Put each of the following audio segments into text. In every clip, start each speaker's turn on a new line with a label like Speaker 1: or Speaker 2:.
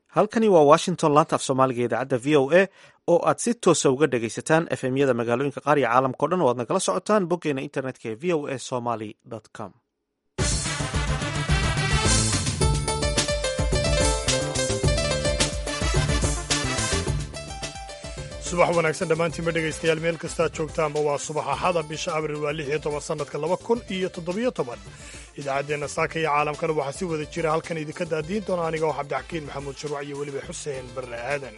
Speaker 1: halkani waa washington laanta af soomaaliga idaacadda v o a oo aad si toosa uga dhegaysataan efemyada magaalooyinka qaar iyo caalamka o dhan oo aad nagala socotaan boggeena internetka ee v o a somaly com
Speaker 2: subax wanaagsan dhammaantiinba dhegaystayaal meel kastaad joogtaanba waa subax axada bisha abril waa lix iyo toban sannadka laba kun iyo toddobiyo toban idaacaddeenna saaka iyo caalamkana waxaa si wada jira halkan idinka daadiin doona aniga oo cabdixakiin maxamuud sharwac iyo weliba xuseen barre aadan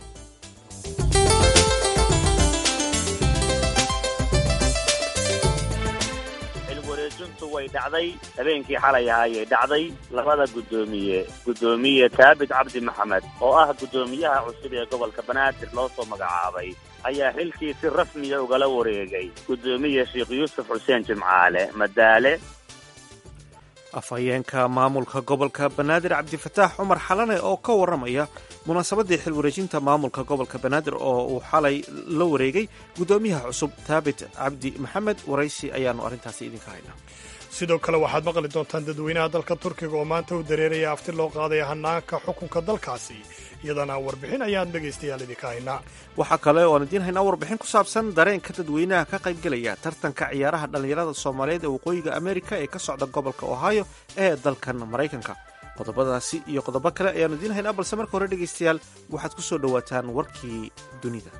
Speaker 3: wareejintu way dhacday habeenkii xalay ahaayay dhacday labada guddoomiye guddoomiye taabit cabdi maxamed oo ah guddoomiyaha cusub ee gobolka banaadir loo soo magacaabay ayaa xilkii si rasmiya ugala wareegay guddoomiye sheekh yuusuf xuseen jimcaale madaale
Speaker 1: afhayeenka maamulka gobolka banaadir cabdifataax cumar xalane oo ka warramaya munaasabaddii xil wareejinta maamulka gobolka banaadir oo uu xalay la wareegay guddoomiyaha cusub taabit cabdi maxamed waraysi ayaannu arrintaasi idinka haynaa
Speaker 2: sidoo kale waxaad maqli doontaan dadweynaha dalka turkiga oo maanta u dareeraya afti loo qaadaya hanaanka xukunka dalkaasi iyadana warbixin ayaan dhegaystayaal idinka haynaa
Speaker 1: waxaa kale oo aan idiin haynaa warbixin ku saabsan dareenka dadweynaha ka qaybgelaya tartanka ciyaaraha dhallinyarada soomaaliyeed ee waqooyiga amerika ee ka socda gobolka ohio ee dalkan maraykanka qodobadaasi iyo qodobo kale ayaanu idiin haynaa balse marka hore dhegaystayaal waxaad ku soo dhowaataan warkii dunida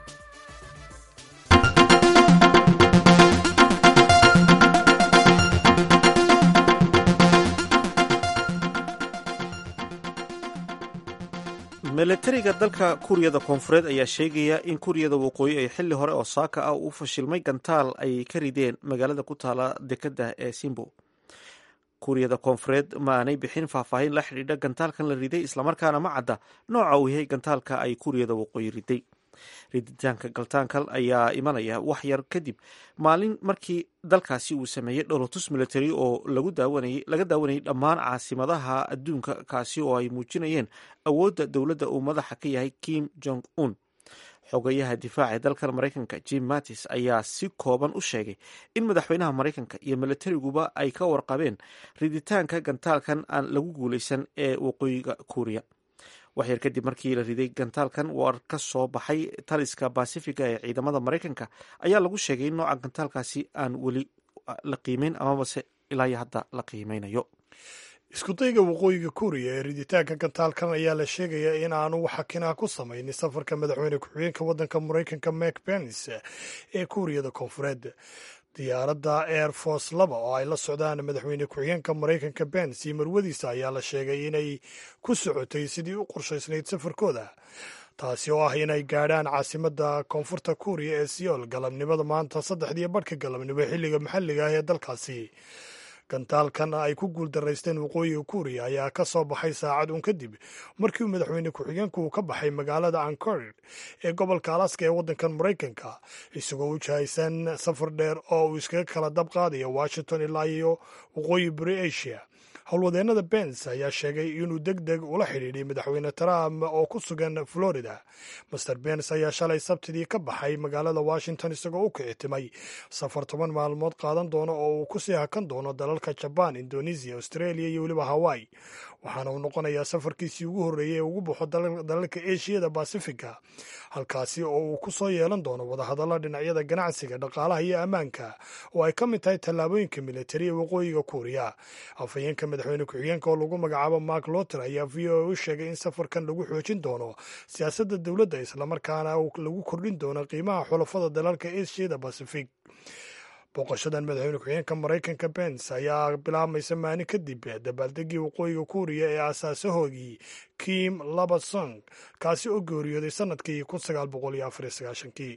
Speaker 1: milatariga dalka kuuriyada koonfureed ayaa sheegaya in kuuriyada waqooyi ay xili hore oo saaka ah u fashilmay gantaal ay ka rideen magaalada ku taala dekadda ee simbo kuuriyada koonfureed ma aanay bixin faahfaahin la xidhiidha gantaalkan la riday islamarkaana ma cadda nooca uu yahay gantaalka ay kuuriyada waqooyi riday riditaanka galtaankal ayaa imanaya wax yar kadib maalin markii dalkaasi uu sameeyey dholotus military oo laga daawanayay dhammaan caasimadaha adduunka kaasi oo ay muujinayeen awoodda dowladda uu madaxa ka yahay kim jong un xogayaha difaaca ee dalkan maraykanka jim mattis ayaa si kooban u sheegay in madaxweynaha maraykanka iyo milatariguba ay ka warqabeen riditaanka gantaalkan aan lagu guulaysan ee waqooyiga kuuriya waxyar kadib markii la riday gantaalkan war ka soo baxay taliska basifiga ee ciidamada maraykanka ayaa lagu sheegay in nooca gantaalkaasi aan weli la qiimeyn amabase ilaa iyo hadda la qiimeynayo
Speaker 2: iskudayga waqooyiga kuuriya ee riditaanka gantaalkan ayaa la sheegayaa in aanu xakinaa ku samaynin safarka madaxweyne ku-xigeenka waddanka maraykanka mak pence ee kuuriyada koonfureed diyaaradda air force laba oo ay la socdaan madaxweyne ku-xigeenka maraykanka bens iyo marwadiisa ayaa la sheegay inay ku socotay sidii u qorshaysnayd safarkooda taasi oo ah inay gaadhaan caasimadda koonfurta kuuriya ee siyool galabnimada maanta saddexdiiyo badhka galabnimo xilliga maxalliga ah ee dalkaasi gantaalkan ay ku guuldaraysteen waqooyiga kuuriya ayaa ka soo baxay saacad un kadib markii uu madaxweyne ku-xigeenku uu ka baxay magaalada ancorid ee gobolka alaska ee waddankan maraykanka isagoo u jahaysan safar dheer oo uu iskaga kala dab qaadaya washington ilaa iyo waqooyi bari asia howlwadeennada bens ayaa sheegay inuu deg deg ula xidhiidhay madaxweyne trump oo ku sugan florida master bens ayaa shalay sabtidii ka baxay magaalada washington isagoo u kicitimay safar toban maalmood qaadan doono oo uu kusii hakan doono dalalka jabaan indonesia australia iyo weliba hawaii waxaana uu noqonayaa safarkiisii ugu horreeyey ee ugu baxo dalalka eshiyada basifiga halkaasi oo uu ku soo yeelan doono wadahadalla dhinacyada ganacsiga dhaqaalaha iyo ammaanka oo ay ka mid tahay tallaabooyinka militari ee waqooyiga kuuriya afhayeenka madaxweyne ku-xigeenka oo lagu magacaabo mark loter ayaa v o a u sheegay in safarkan lagu xoojin doono siyaasadda dowladda islamarkaana lagu kordhin doono qiimaha xulafada dalalka eshiyada basifig booqashadan madaxweyne ku-xigeenka maraykanka bens ayaa bilaabmaysa maalin kadib dabaaldegii waqooyiga kuuriya ee asaasahoogii kim labasong kaasi oo geeriyooday sanadkii kun sagaal boqol iyo afar iyo sagaashankii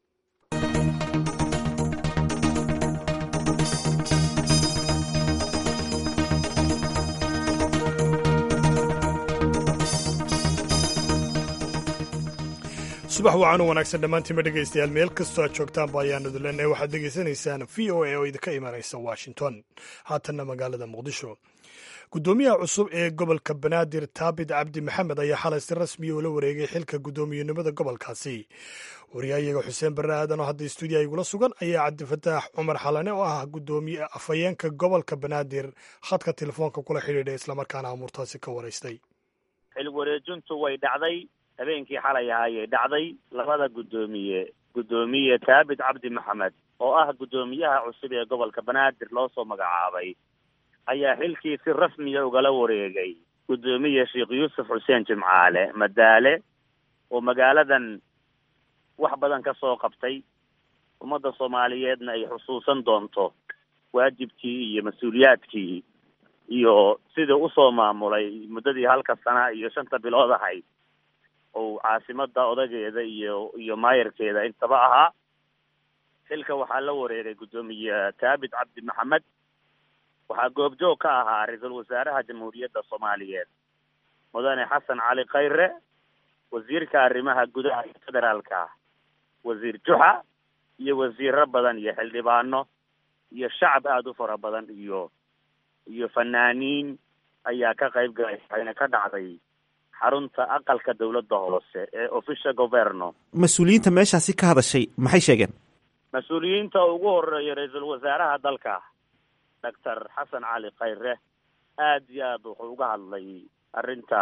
Speaker 2: subax wacan u wanaagsan dhammaantiinba dhegaystayaal meel kastoo aad joogtaanba ayaanu idin leenahay waxaad degeysanaysaan v o a oo idinka imanaysa washington haatanna magaalada muqdisho guddoomiyaha cusub ee gobolka banaadir taabit cabdi maxamed ayaa xalay si rasmiya ula wareegay xilka guddoomiyenimada gobolkaasi wariyahayaga xuseen barre aadan oo hadda stuudiya igula sugan ayaa cabdifataax cumar xalane oo ah guddoomiye afhayeenka gobolka banaadir khadka telefoonka kula xidhiidha islamarkaana amuurtaasi ka waraystay
Speaker 3: xil wareejintu way dhacday habeenkii xalay ahaayay dhacday labada guddoomiye guddoomiye taabit cabdi maxamed oo ah guddoomiyaha cusub ee gobolka banaadir loo soo magacaabay ayaa xilkii si rasmiya ugala wareegay guddoomiye sheekh yuusuf xuseen jimcaale madaale oo magaaladan wax badan ka soo qabtay ummadda soomaaliyeedna ay xusuusan doonto waajibkii iyo mas-uuliyaadkii iyo sidii usoo maamulay muddadii halka sana iyo shanta bilood ahayd oo caasimada odageeda iyo iyo maayarkeeda intaba ahaa xilka waxaa la wareegay guddoomiye taabit cabdi maxamed waxaa goobjoog ka ahaa ra-iisul wasaaraha jamhuuriyadda soomaaliyeed mudane xasan cali khayre wasiirka arrimaha gudaha iyo federaalka wasiir juxa iyo wasiiro badan iyo xildhibaano iyo shacab aada u fara badan iyo iyo fanaaniin ayaa ka qayb galay waxayna ka dhacday xarunta aqalka dawladda hoose ee official governo
Speaker 1: mas-uuliyiinta meeshaasi ka hadashay maxay sheegeen
Speaker 3: mas-uuliyiinta ugu horeeya ra-iisul wasaaraha dalka doctor xasan cali khayre aad iyo aad wuxuu uga hadlay arrinta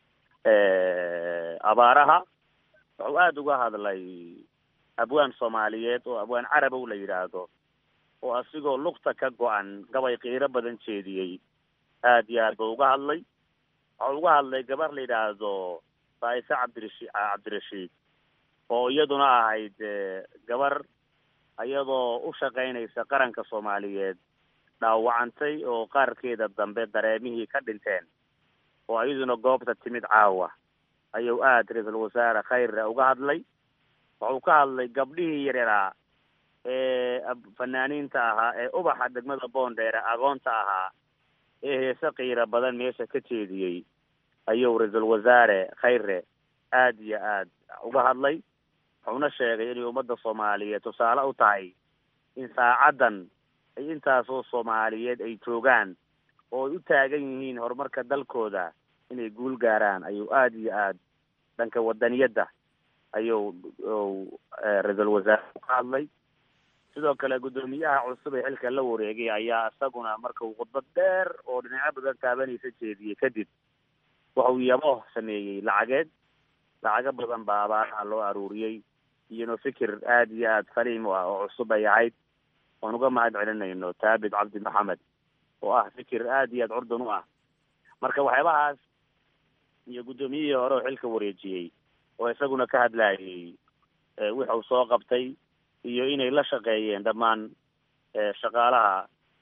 Speaker 3: abaaraha wuxuu aada uga hadlay abwaan soomaaliyeed oo abwaan carabow la yidhaahdo oo asigoo lugta ka go-an gabay qiiro badan jeediyey aad iyo aad buu uga hadlay waxau uga hadlay gabar la yidhaahdo faaise cabdirashi cabdirashiid oo iyaduna ahayd gabar iyadoo u shaqaynaysa qaranka soomaaliyeed dhaawacantay oo qaarkeeda dambe dareemihii ka dhinteen oo iyaduna goobta timid caawa ayuu aada ra-iisul wasaare khayre uga hadlay wuxuu ka hadlay gabdhihii yaryaraa ee fanaaniinta ahaa ee ubaxa degmada boondheere agoonta ahaa ee heese qiiro badan meesha ka jeediyey ayuu ra-iisul wasaare khayre aada iyo aad uga hadlay wuxuuna sheegay inay ummadda soomaaliyeed tusaale u tahay in saacaddan ay intaasoo soomaaliyeed ay joogaan oo ay u taagan yihiin horumarka dalkooda inay guul gaaraan ayuu aada iyo aad dhanka wadaniyadda ayuu ra-iisul wasaare ka hadlay sidoo kale guddoomiyaha cusub ee xilka la wareegay ayaa isaguna markau khudbad dheer oo dhinacyo badan taabanaysa jeediyey kadib wuxuu yabo sameeyey lacageed lacago badan baa abaaraha loo aruuriyey iyano fikir aada iyo aada saliim u ah oo cusub ay ahayd oon uga mahad celinayno taabit cabdi maxamed oo ah fikir aada iyo aad curdun u ah marka waxyaabahaas iyo guddoomiyihii hore oo xilka wareejiyey oo isaguna ka hadlayay wuxuu soo qabtay iyo inay la shaqeeyeen dhammaan shaqaalaha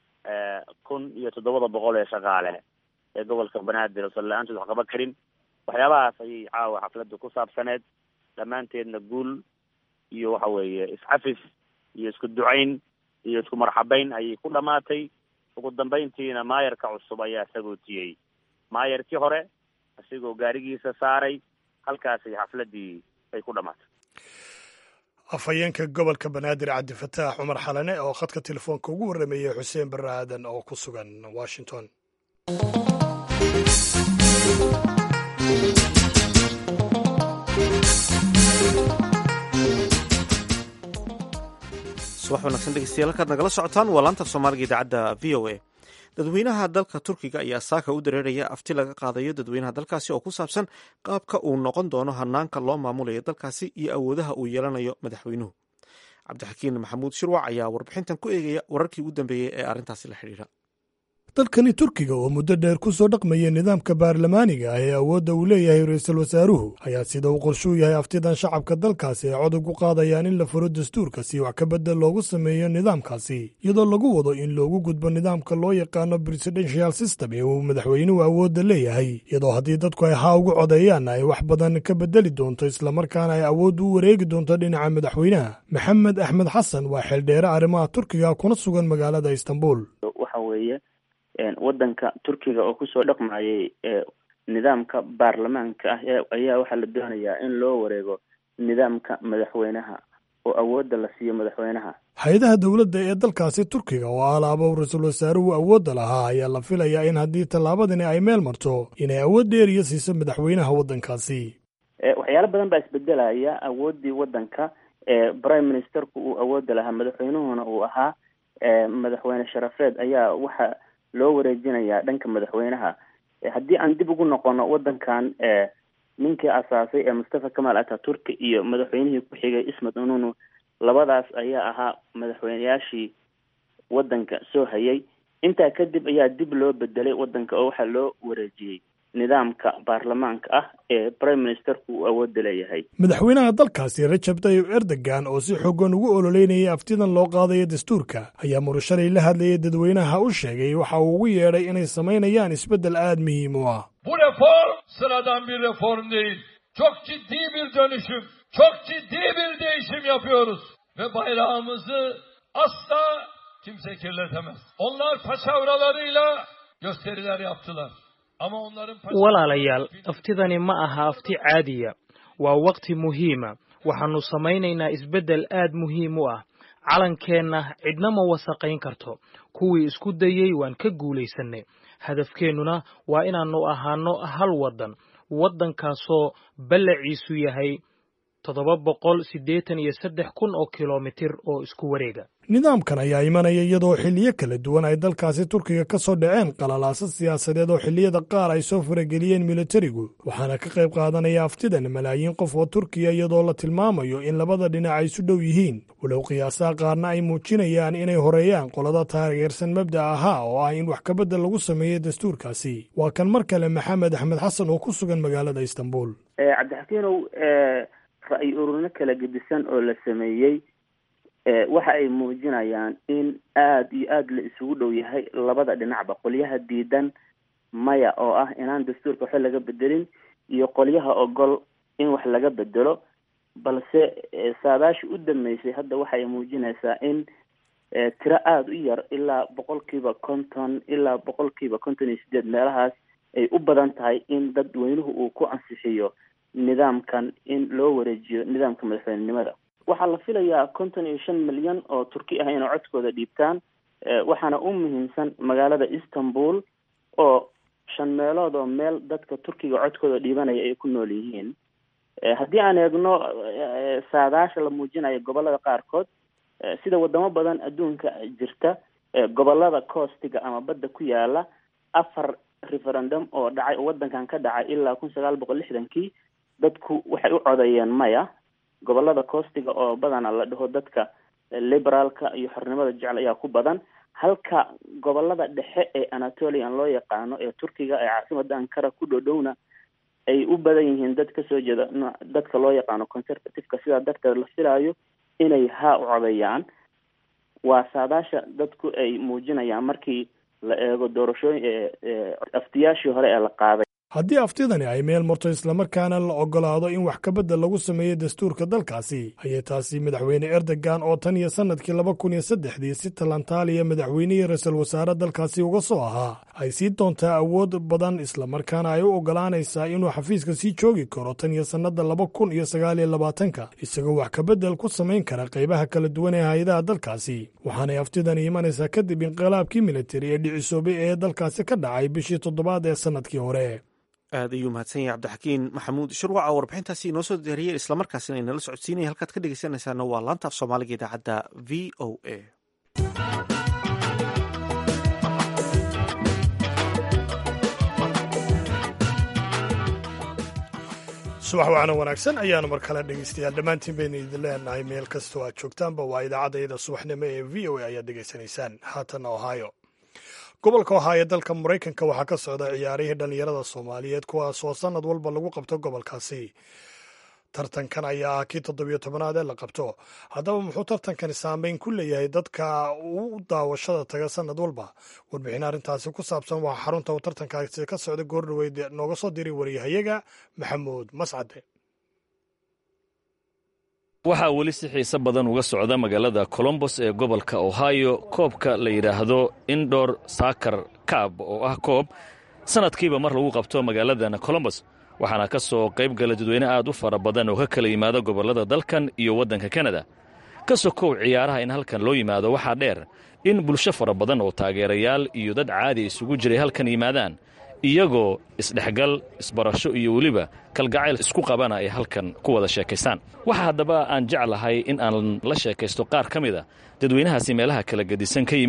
Speaker 3: kun iyo toddobada boqol ee shaqaale ee gobolka banaadir oo salla-aantood wax qaban karin waxyaabahaas ayay caawa xafladda ku saabsaneed dhammaanteedna guul iyo waxa weeye iscafis iyo isku ducayn iyo isku marxabeyn ayay ku dhamaatay ugu dambayntiina maayarka cusub ayaa sagootiyey maayarkii hore isigoo gaarigiisa saaray halkaasay xafladdii ay ku dhamaatay
Speaker 2: afhayeenka gobolka banaadir cabdifataax cumar xalane oo khadka telefoonka ugu warrameeyey xuseen barre aadan oo ku sugan washington
Speaker 1: subax wanaagsan dhegeystayaal halkaad nagala socotaan waa laanta soomaaliga idaacadda v o a dadweynaha dalka turkiga ayaa saaka u dareeraya afti laga qaadayo dadweynaha dalkaasi oo ku saabsan qaabka uu noqon doono hanaanka loo maamulayo dalkaasi iyo awoodaha uu yeelanayo madaxweynuhu cabdixakiin maxamuud shirwac ayaa warbixintan ku eegaya wararkii ugu dambeeyey ee arrintaasi la xidhiidha
Speaker 2: dalkani turkiga oo muddo dheer ku soo dhaqmaya nidaamka baarlamaaniga ah ee awoodda uu leeyahay ra-iisul wasaaruhu ayaa sida uu qorshuu yahay aftidan shacabka dalkaasi ay codog u qaadayaan in la furo dastuurka si wax ka beddel loogu sameeyo nidaamkaasi iyadoo lagu wado in loogu gudbo nidaamka loo yaqaano presidential system ee uu madaxweynuhu awoodda leeyahay iyadoo haddii dadku ay haa ugu codeeyaanna ay wax badan ka beddeli doonto islamarkaana ay awooddu u wareegi doonto dhinaca madaxweynaha maxamed axmed xasan waa xeeldheere arrimaha turkiga kuna sugan magaalada istanbul
Speaker 4: wadanka turkiga oo kusoo dhaqmayay nidaamka baarlamaanka ah ayaa waxaa la doonayaa in loo wareego nidaamka madaxweynaha oo awoodda la siiyo madaxweynaha
Speaker 2: hay-adaha dowladda ee dalkaasi turkiga oo alaaba ra-iisul wasaaruhu awoodda lahaa ayaa la filayaa in haddii tallaabadani ay meel marto inay awood dheeriya siiso madaxweynaha waddankaasi
Speaker 4: waxyaalo badan baa isbedelaya awooddii waddanka prime ministerku uu awoodda lahaa madaxweynuhuna uu ahaa madaxweyne sharafeed ayaa waxa loo wareejinayaa dhanka madaxweynaha haddii aan dib ugu noqono waddankan ninkii asaasay ee mustafa kamal ataturki iyo madaxweynihii ku xigay ismat ununu labadaas ayaa ahaa madaxweyneyaashii waddanka soo hayay intaa kadib ayaa dib loo bedelay waddanka oo waxaa loo wareejiyey nidaamka baarlamaanka ah ee prime ministerku uu awoodda leeyahay
Speaker 2: madaxweynaha dalkaasi rajab tayyib erdogan oo si xoogan ugu ololeynayay aftidan loo qaadayo dastuurka ayaa murashalay la hadlayay dadweynaha u sheegay waxa uu ugu yeedhay inay samaynayaan isbeddel aad muhiim u ah
Speaker 5: Bu reform sıradan bir reform değil. Çok ciddi bir dönüşüm, çok ciddi bir değişim yapıyoruz. Ve bayrağımızı asla kimse kirletemez. Onlar paçavralarıyla gösteriler yaptılar. Ama onların
Speaker 6: walaalayaal aftidani ma aha afti caadiya waa waqti muhiima waxaannu samaynaynaa isbeddel aad muhiim u ah calankeenna cidna ma wasaqayn karto kuwii isku dayey waan ka guulaysannay hadafkeennuna waa inaannu ahaanno hal waddan waddankaasoo ballaciisu yahay toddoba boqol siddeetan iyo saddex kun oo kilomitir oo isku wareega
Speaker 2: nidaamkan ayaa imanaya iyadoo xilliyo kala duwan ay dalkaasi turkiga ka soo dhaceen qalalaasa siyaasadeed oo xilliyada qaar ay soo farageliyeen militarigu waxaana ka qayb qaadanaya aftidan malaayiin qof oo turkiya iyadoo la tilmaamayo in labada dhinac ay isu dhow yihiin walow qiyaasaha qaarna ay muujinayaan inay horeeyaan qolada taageersan mabda ahaa oo ah in wax kabedel lagu sameeyo dastuurkaasi waa kan mar kale maxamed axmed xasan oo ku sugan magaalada istanbul
Speaker 4: cabdixakiinow ra-y ururno kala gedisan oo la sameeyey waxa ay muujinayaan in aada iyo aada la isugu dhow yahay labada dhinacba qolyaha diidan maya oo ah inaan dastuurka waxba laga bedelin iyo qolyaha ogol in wax laga bedelo balse saadaashi u dambeysay hadda waxa ay muujinaysaa in tiro aada u yar ilaa boqolkiiba konton ilaa boqolkiiba konton iyo sideed meelahaas ay u badan tahay in dadweynuhu uu ku ansixiyo nidaamkan in loo wareejiyo nidaamka madaxweynenimada waxaa la filayaa konton iyo shan milyan oo turki ah inay codkooda dhiibtaan waxaana u muhiimsan magaalada istanbul oo shan meelood oo meel dadka turkiga codkooda dhiibanaya ay ku nool yihiin haddii aan eegno saadaasha la muujinayo gobolada qaarkood sida wadamo badan adduunka jirta gobolada coostiga ama badda ku yaala afar referendum oo dhacay oo waddankan ka dhacay ilaa kun sagaal boqol lixdankii dadku waxay u codeeyeen maya gobolada coostiga oo badana la dhaho dadka liberaalka iyo xornimada jecel ayaa ku badan halka gobolada dhexe ee anatolian loo yaqaano ee turkiga ee caasimada ankara ku dhodhowna ay u badan yihiin dad kasoo jeeda dadka loo yaqaano conservativeka sidaa darteed la filaayo inay haa u codeeyaan waa saadaasha dadku ay muujinayaan markii la eego doorashooyin aftiyaashii hore ee la qaaday
Speaker 2: haddii aftidani ay meel marto islamarkaana la ogolaado in wax kabedel lagu sameeyo dastuurka dalkaasi ayay taasi madaxweyne erdogan oo tan iyo sannadkii laba kun iyo saddexdii si talantaaliya madaxweynihii ra-iisul wasaare dalkaasi uga soo ahaa ay sii doontaa awood badan islamarkaana ay u ogolaanaysaa inuu xafiiska sii joogi karo tan iyo sannada laba kun iyo sagaal iyo labaatanka isagoo wax kabedel ku samayn kara qaybaha kala duwan ee hay-adaha dalkaasi waxaanay aftidani imanaysaa kadib inqilaabkii militari ee dhicisoobay ee dalkaasi ka dhacay bishii toddobaad ee sannadkii hore
Speaker 1: aad ayuu mahadsan yahay cabdixakiin maxamuud shirwaca warbixintaasi inoo soo diyaariyey islamarkaasina inala socodsiinaya halkaad ka dhegeysanaysaana waa laanta af soomaaliga idaacadda v o a
Speaker 2: subax wacna wanaagsan ayaanu mar kale dhegeystayaal dhammaantiin baynu idin leenahay meel kastoo aad joogtaanba waa idaacadayada subaxnimo ee v o a ayaad dhegeysanaysaan haatanna ohio gobolka ohaayo dalka maraykanka waxaa ka socda ciyaarihii dhallinyarada soomaaliyeed kuwaas oo sannad walba lagu qabto gobolkaasi tartankan ayaa ah kii toddobiyo tobanaad ee la qabto haddaba muxuu tartankani saameyn ku leeyahay dadka u daawashada taga sannad walba warbixin arrintaasi ku saabsan waxaa xarunta uu tartankaasi ka socda goordhoweyd nooga soo diray wariyahayaga maxamuud mascade
Speaker 7: waxaa weli si xiise badan uga socda magaalada colombos ee gobolka ohio koobka la yidhaahdo indor sakar kaab oo ah koob sannadkiiba mar lagu qabto magaaladan colombos waxaana ka soo qayb gala dadweyne aad u fara badan oo ka kala yimaada gobollada dalkan iyo waddanka kanada ka sokow ciyaaraha in halkan loo yimaado waxaa dheer in bulsho fara badan oo taageerayaal iyo dad caadi isugu jiray halkan yimaadaan iyagoo isdhexgal isbarasho iyo weliba kalgacayl isku qabana ay halkan ku wada sheekaystaan waxa haddaba aan jeclahay in aan la sheekaysto qaar ka mida dadweynahaasi meelaha kala gedisan ka yimid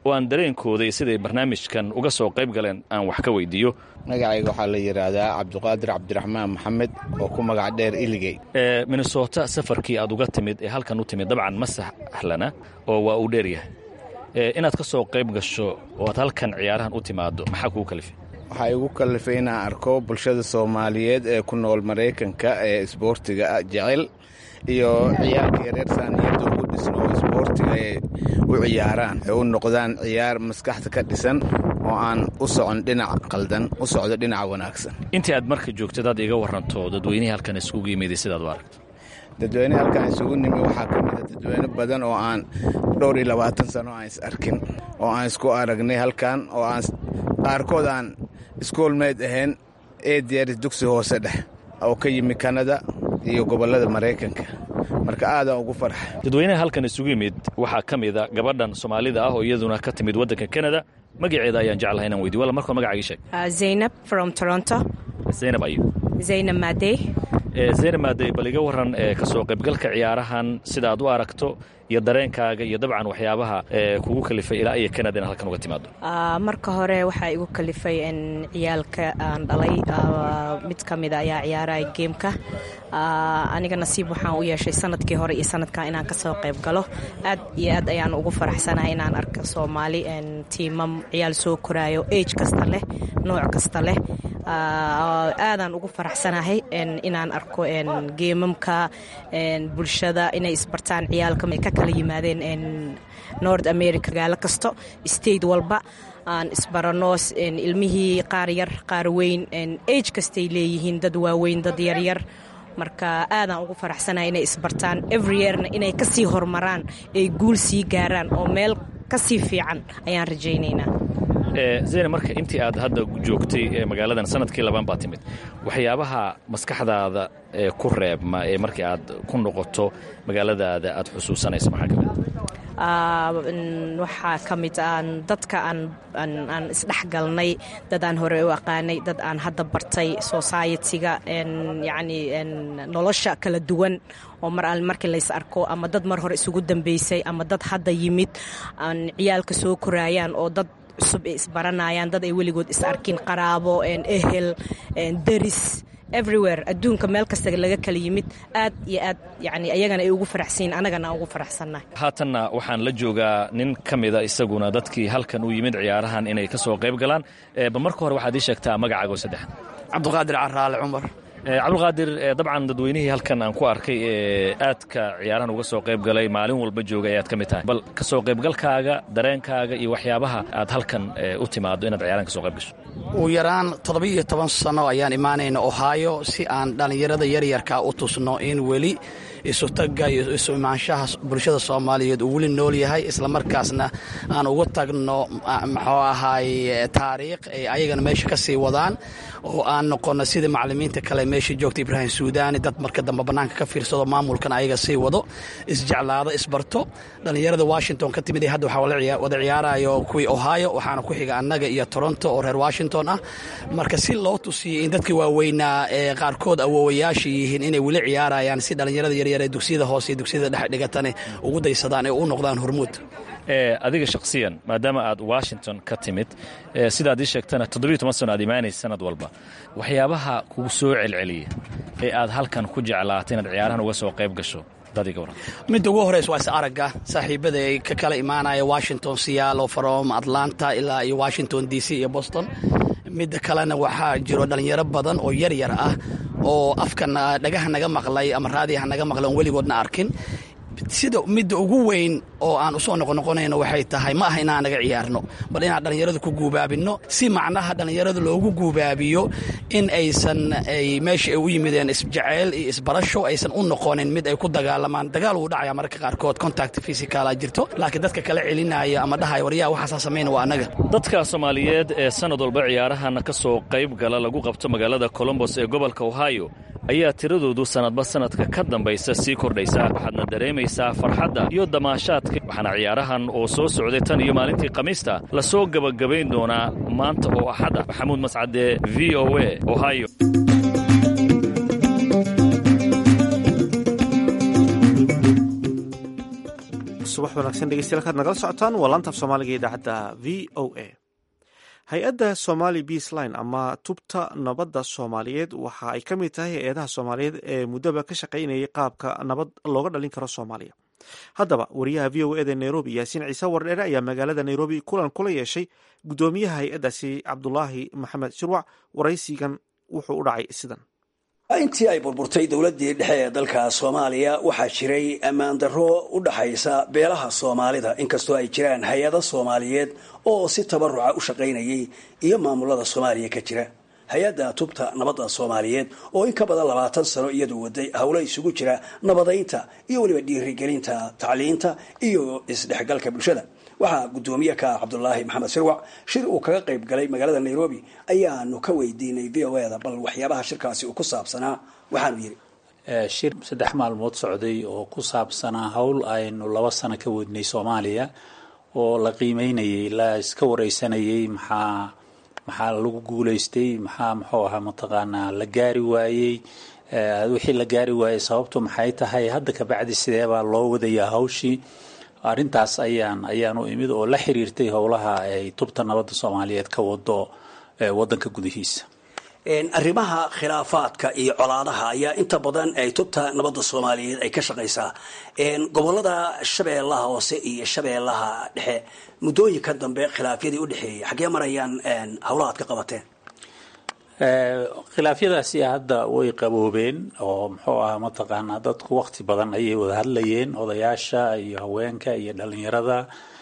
Speaker 7: oo aan dareenkooda iyo siday barnaamijkan uga soo qayb galeen aan wax ka weydiiyo
Speaker 8: magacayga waxaa la yidhaahdaa cabdiqaadir cabdiraxmaan maxamed oo ku magac dheer iligey
Speaker 7: minnesota safarkii aad uga timid ee halkan u timid dabcan ma sahlana oo waa uu dheeryahay inaad ka soo qayb gasho oo aad halkan ciyaarahan u timaado maxaa kugu kalifay
Speaker 8: waxaa igu kallifay inaan arko bulshada soomaaliyeed ee ku nool maraykanka ee isboortiga jecel iyo ciyaarka yareer saaniyadda ugu dhisno oo isboortiga ay u ciyaaraan ay u noqdaan ciyaar maskaxda ka dhisan oo aan u socon dhinac qaldan u socdo dhinaca wanaagsan
Speaker 7: intii aad marka joogtad aad iga warranto dadweynihii halkan isugu yimiday sidaad u aragto
Speaker 8: dadweyne halkan isugu nimi waxaa ka mida dadweyne badan oo aan dhowr iyo labaatan sano aan is arkin oo aan isku aragnay halkan oo aan qaarkood aan iskoolmeyd ahayn eediyaaris dugsi hoose dheh oo ka yimi kanada iyo gobollada maraykanka marka aadaan ugu farxa
Speaker 7: dadweynaha halkan isugu yimid waxaa ka mida gabadhan soomaalida ah oo iyaduna ka timid waddanka kanada magaceeda ayaan jeclahay inaan weydiy walla markoo magacagii sheeg
Speaker 9: zaynab from toronto
Speaker 7: zaynab ayu
Speaker 9: zaynab maadey
Speaker 7: zaynab maadey bal iga warran ka soo qaybgalka ciyaarahan sida aad u aragto iyo dareenkaaga iyo dabcan waxyaabaha kugu kalifay ilaa iyo kanada inaad halkan uga timaado
Speaker 9: marka hore waxaa igu kalifay in ciyaalka aan dhalay mid ka mida ayaa ciyaaraya geemka aniga nasiib waxaan u yeeshay sanadkii hore iyo sanadkan inaan kasoo qayb galo aad iyo aad ayaan ugu faraxsanahay inaan arko soomaali tiimam ciyaal soo koraayo age kasta leh nooc kasta leh aadaan ugu faraxsanahay inaan arko geemamka bulshada inay isbartaan ciyaalka ka kala yimaadeen nord america magaalo kasto state walba aan isbarano ilmihii qaar yar qaar weyn age kastay leeyihiin dad waaweyn dad yaryar marka aadaan ugu faraxsanahay inay isbartaan everyeerna inay kasii horumaraan ay guul sii gaaraan oo meel kasii fiican ayaan rajaynaynaa
Speaker 7: zeyne marka intii aad hadda joogtay magaaladan sanadkii labaan baa timid waxyaabaha maskaxdaada ku reebma ee markii aad ku noqoto magaaladaada aad xusuusanayso maxaa ka mid
Speaker 9: waxaa ka mid aan dadka aan isdhexgalnay dad aan hore u aqaanay dad aan hadda bartay society-ga yacni nolosha kala duwan oo mar al markii lays arko ama dad mar hore isugu dambeysay ama dad hadda yimid aan ciyaalka soo koraayaan oo dad cusub ay isbaranayaan dad ay weligood is arkin qaraabo ehel deris everywhere adduunka meel kasta laga kala yimid aad iyo aad yani ayagana ay ugu faraxsanyiin annagana aan ugu faraxsannahay
Speaker 7: haatanna waxaan la joogaa nin ka mida isaguna dadkii halkan u yimid ciyaarahan inay ka soo qayb galaan bal marka hore waxaad ii sheegtaa magacaago saddexan
Speaker 10: cabdiqaadir caraale cumar
Speaker 7: cabdulqaadir dabcan dadweynihii halkan aan ku arkay ee aadka ciyaarahan uga soo qayb galay maalin walba joogay ayaad ka mid tahay bal ka soo qaybgalkaaga dareenkaaga iyo waxyaabaha aad halkan u timaado inaad ciyaarahan ka soo qayb gasho
Speaker 10: ugu yaraan toddoba-iyo toban sano ayaan imaanayna ohaayo si aan dhallinyarada yaryarkaa u tusno in weli isutagga iyo isu imaanshaha bulshada soomaaliyeed uu weli nool yahay islamarkaasna aan ugu tagno muxuu ahaay taariikh ay ayagana meesha ka sii wadaan oo aan noqono sida macallimiinta kale meesha joogta ibraahim suudaani dad marka dambe bannaanka ka fiirsado maamulkan ayaga sii wado isjeclaado isbarto dhallinyarada washington ka timid hadda waxaa wada ciyaarayo kuwii ohio waxaana ku xiga annaga iyo toronto oo reer washington ah marka si loo tusiyey in dadkii waaweynaa ee qaarkood awoowayaasha yihiin inay weli ciyaarayaan si dhallinyarada yaryar ee dugsiyada hoose iyo dugsiyada dhex dhigatane ugu daysadaan ee u noqdaan hormuud
Speaker 7: adiga shakhsiyan maadaama aad washington ka timid sidaad ii sheegtana toddobiyo toban sano aad imaanaysa sanad walba waxyaabaha kugu soo celceliya ee aad halkan ku jeclaatay inaad ciyaarahan uga soo qayb gasho
Speaker 10: midda ugu horeysa waa is aragga saaxiibada ay ka kala imaanaya washington siyaalo from atlanta ilaa iyo washington d c iyo boston midda kalena waxaa jiro dhallinyaro badan oo yar yar ah oo afkan dhagaha naga maqlay ama raadiyaha naga maqlay oon weligoodna arkin sida midda ugu weyn oo aan usoo noqonoqonayno waxay tahay ma aha inaan naga ciyaarno bal inaan dhallinyaradu ku guubaabinno si macnaha dhallinyarada loogu guubaabiyo in aysan ay meesha ay u yimideen isjeceyl iyo isbarasho aysan u noqonin mid ay ku dagaalamaan dagaal wuu dhacaya mararka qaarkood contact physicala jirto laakiin dadka kala celinaya ama dhahaya waryaha waxaasaa samayna waa annaga
Speaker 7: dadka soomaaliyeed ee sanad walba ciyaarahan ka soo qayb gala lagu qabto magaalada colombos ee gobolka ohio ayaa tiradoodu sanadba sanadka ka dambaysa sii kordhaysaa waxaadna dareemaysaa farxadda iyo damaashaadka waxaana ciyaarahan oo soo socday tan iyo maalintii khamiista la soo gebagabayn doonaa maanta oo axada maxamuud mascade v o a ohio
Speaker 1: subax wanaagsan dhegeystayaal kaad nagala socotaan waa laanta af soomaaliga ee idaacadda v o a hay-adda somali beas line ama tubta nabadda soomaaliyeed waxa ay ka mid tahay hay-adaha soomaaliyeed ee muddaba ka shaqaynayay qaabka nabad looga dhalin karo soomaaliya haddaba wariyaha v o eda nairobi yaasiin ciise wardheere ayaa magaalada nairobi kulan kula yeeshay guddoomiyaha hay-addaasi cabdulaahi maxamed shirwac waraysigan wuxuu u dhacay sidan
Speaker 11: intii ay burburtay dowladdii dhexe ee dalka soomaaliya waxaa jiray ammaan darro u dhaxaysa beelaha soomaalida inkastoo ay jiraan hay-ado soomaaliyeed oo si tabaruca u shaqaynayay iyo maamulada soomaaliya ka jira hay-adda tubta nabadda soomaaliyeed oo in ka badan labaatan sano iyadu waday howlo isugu jira nabadaynta iyo weliba dhiirigelinta tacliinta iyo isdhexgalka bulshada waxaa guddoomiye ka cabdulaahi maxamed sirwac shir uu kaga qayb galay magaalada nairobi ayaanu ka weydiinay v o eda bal waxyaabaha shirkaasi uu ku saabsanaa waxaanu yidhi
Speaker 12: shir saddex maalmood socday oo ku saabsanaa howl aynu laba sano ka wadnay soomaaliya oo la qiimeynayay la iska wareysanayay maxaa maxaa lagu guulaystay maxaa muxuu ahaa mataqaanaa la gaari waayey wixii la gaari waayey sababtu maxay tahay hadda kabacdi sideebaa loo wadayaa hawshii arrintaas ayaan ayaan u imid oo la xiriirtay howlaha ay tubta nabadda soomaaliyeed ka wado wadanka gudihiisa
Speaker 11: arrimaha khilaafaadka iyo colaadaha ayaa inta badan ay tubta nabadda soomaaliyeed ay ka shaqaysaa gobolada shabeellaha hoose iyo shabeellaha dhexe muddooyinka dambe khilaafyadii u dhexeeyay xaggee marayaan howlaha ad ka qabateen
Speaker 12: khilaafyadaasi hadda way qaboobeen oo muxuu ahaa mataqaanaa dadku waqti badan ayay wada hadlayeen odayaasha iyo haweenka iyo dhalinyarada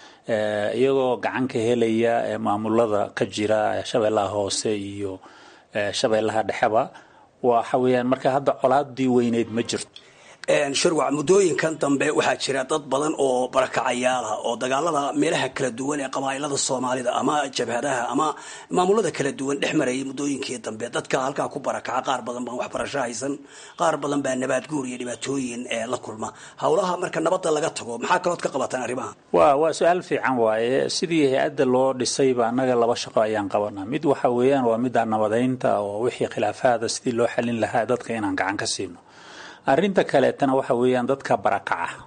Speaker 12: iyagoo gacan ka helaya maamulada ka jira shabeellaha hoose iyo shabeellaha dhexeba waxa weeyaan marka hadda colaadii weyneyd ma jirto
Speaker 11: shirwac muddooyinkan dambe waxaa jira dad badan oo barakacayaal ah oo dagaalada meelaha kala duwan ee qabaa'ilada soomaalida ama jabhadaha ama maamulada kala duwan dhex marayay muddooyinkii dambe dadka halkaa ku barakaca qaar badan baan waxbarasho haysan qaar badan baa nabaad guur iyo dhibaatooyin la kulma howlaha marka nabadda laga tago maxaa kalood ka qabataan arrimaha
Speaker 12: wa waa su-aal fiican waaye sidii hay-adda loo dhisayba annaga laba shaqo ayaan qabanaa mid waxa weeyaan waa midda nabadaynta oo wixii khilaafaada sidii loo xalin lahaa dadka inaan gacan ka siino arrinta kaleetana waxa weeyaan dadka barakaca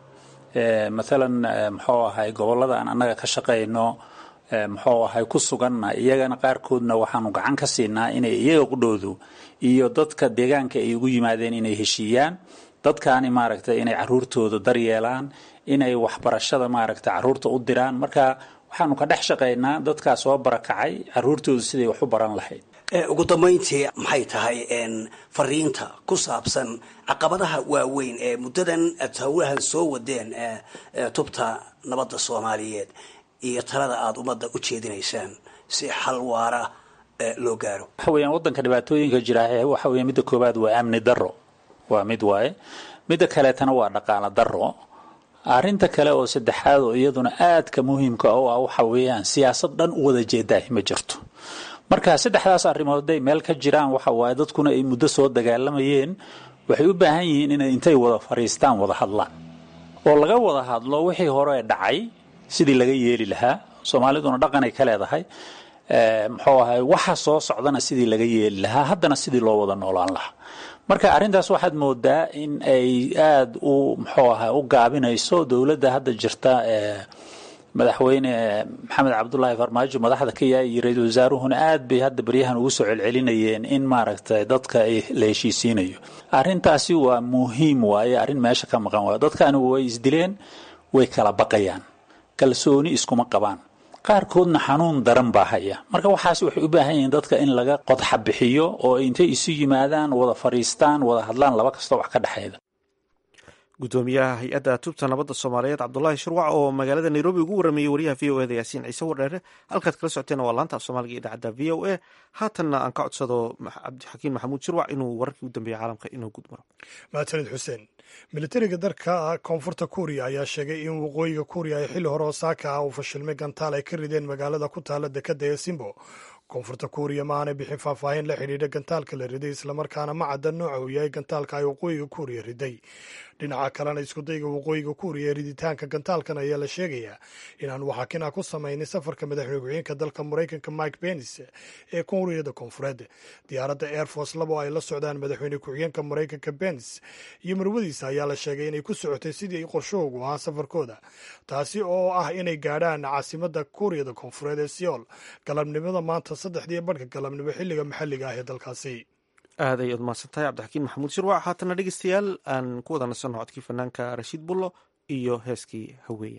Speaker 12: maalan muxuu ahay gobolada aan annaga ka shaqayno muxuu ahay ku suganna iyagana qaarkoodna waxaanu gacan ka siinaa inay iyaga qudhoodu iyo dadka deegaanka ay ugu yimaadeen inay heshiiyaan dadkaani maaragtay inay caruurtooda daryeelaan inay waxbarashada maaragtay caruurta u diraan marka waxaanu ka dhex shaqaynaa dadkaa soo barakacay caruurtooda siday wax u baran lahayd
Speaker 11: ugu dambayntii maxay tahay fariinta ku saabsan caqabadaha waaweyn ee muddadan aad howlahan soo wadeen tubta nabadda soomaaliyeed iyo talada aada ummadda u jeedinaysaan si xal waara loo gaaro
Speaker 12: waxa weeyaan waddanka dhibaatooyinka jira waxa weya midda koowaad waa amni darro waa mid waaye midda kaleetana waa dhaqaalo darro arrinta kale oo saddexaad oo iyaduna aadka muhiimka u ah waxa weeyaan siyaasad dhan u wada jeedaah ma jirto marka saddexdaas arrimood hadday meel ka jiraan waxa waaye dadkuna ay muddo soo dagaalamayeen waxay u baahan yihiin inay intay wada fadhiistaan wada hadlaan oo laga wada hadlo wixii hore dhacay sidii laga yeeli lahaa soomaaliduna dhaqanay ka leedahay muxuu ahay waxa soo socdana sidii laga yeeli lahaa haddana sidii loo wada noolaan lahaa marka arrintaas waxaad moodaa in ay aada u muxuu ahay u gaabinayso dowladda hadda jirta madaxweyne maxamed cabdulaahi farmaajo madaxda ka yahay iyo ra-iisul wasaaruhuna aad bay hadda baryahan ugu soo celcelinayeen in maaragtay dadka la heshiisiinayo arrintaasi waa muhiim waaye arrin meesha ka maqan waayo dadkani way isdileen way kala baqayaan kalsooni iskuma qabaan qaarkoodna xanuun daran baa haya marka waxaas waxay u baahan yihiin dadka in laga qodxa bixiyo oo intay isu yimaadaan wada fadhiistaan wada hadlaan laba kastoo wax ka dhexeeda
Speaker 1: gudoomiyaha hay-adda tubta nabadda soomaaliyeed cabdulaahi shirwac oo magaalada nairobi ugu warameeyey wariyaha v o eda yaasiin ciise wardheere halkaad kala socoteen waa laanta af soomaaliga iyo idaacadda v o a haatanna aan ka codsado cabdixakiin maxamuud shirwac inuu wararkii u dambeeyey caalamka inoo gudmaro
Speaker 2: mahadsanid xuseen militariga dalka koonfurta kuuriya ayaa sheegay in waqooyiga kuuriya ay xilli hore oo saaka ah uu fashilmay gantaal ay ka rideen magaalada ku taala dekadda ee simbo koonfurta kuuriya ma aanay bixin faahfaahin la xidhiidha gantaalka la riday islamarkaana ma cadda nooca uu yahay gantaalka ay waqooyiga kuuriya riday dhinaca kalena iskudayga waqooyiga kuuriya ee riditaanka gantaalkan ayaa la sheegayaa inaan waxakina ku samaynin safarka madaxweyne ku-xigeenka dalka maraykanka mike pence ee kuuriyada koonfureed diyaaradda air force labo ay la socdaan madaxweyne ku-xigeenka maraykanka pence iyo marwadiisa ayaa la sheegay inay ku socotay sidii qorshahoogu ahaa safarkooda taasi oo ah inay gaadhaan caasimada kuuriyada koonfureed ee seoul galabnimada maanta saddexdii badhka galabnimo xilliga maxalliga ah ee dalkaasi
Speaker 1: aad ay udmaadsan tahay cabdixakiin maxamuud shirwac haatana dhegeystayaal aan ku wada nasanno codkii fanaanka rashiid bullo iyo heeskii haweeya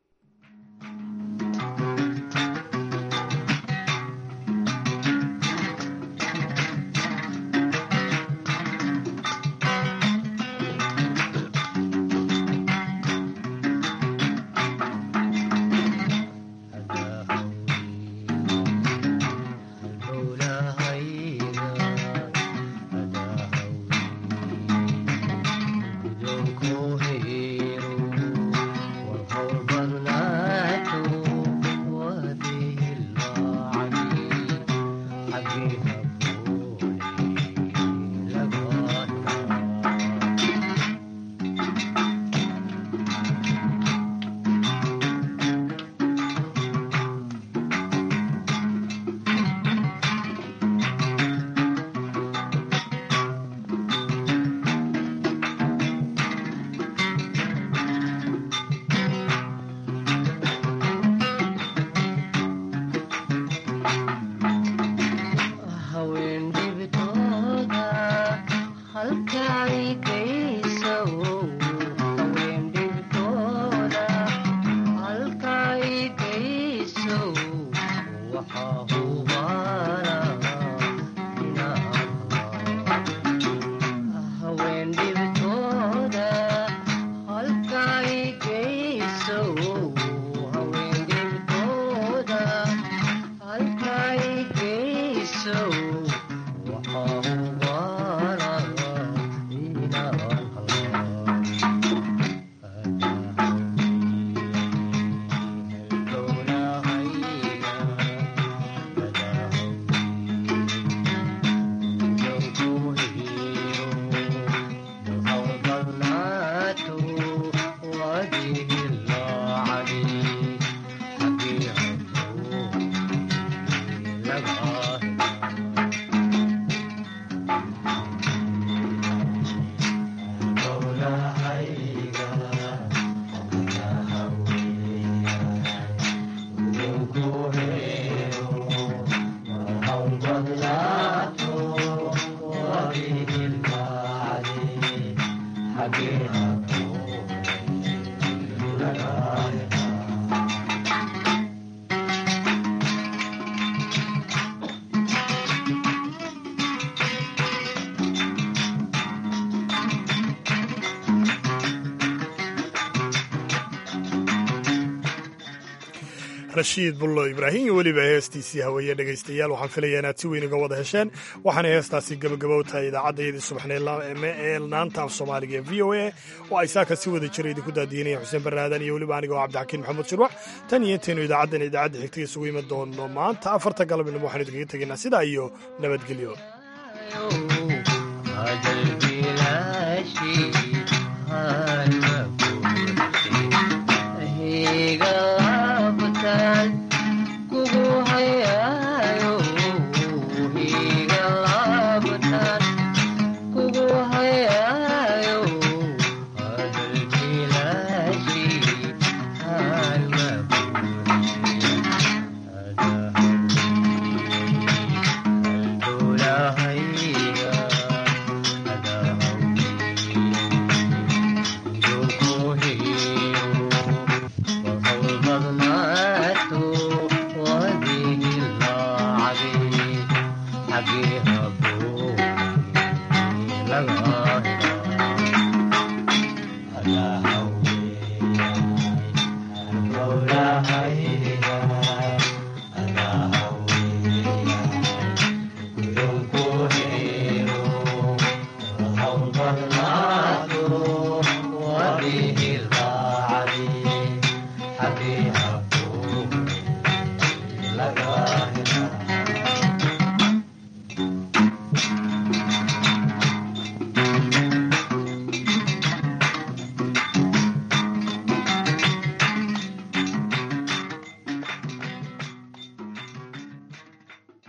Speaker 2: rashiid bullo ibraahim iyo weliba heestiisii haweeye dhegaystayaal waxaan filayaa inaad si weyn uga wada hesheen waxaana heestaasi gebagabow tahay idaacaddayadii subaxnee ee naanta af soomaaliga ee v o a oo ay saaka si wada jira idinku daadiinaya xuseen barnaadan iyo weliba aniga oo cabdixakiin maxamuud shirwax tan iyo intaynu idaacaddan idaacadda xigta isugu iman doono maanta afarta galabnimo waxaanu idinkaga tegaynaa sidaa iyo nabadgelyo
Speaker 13: Again.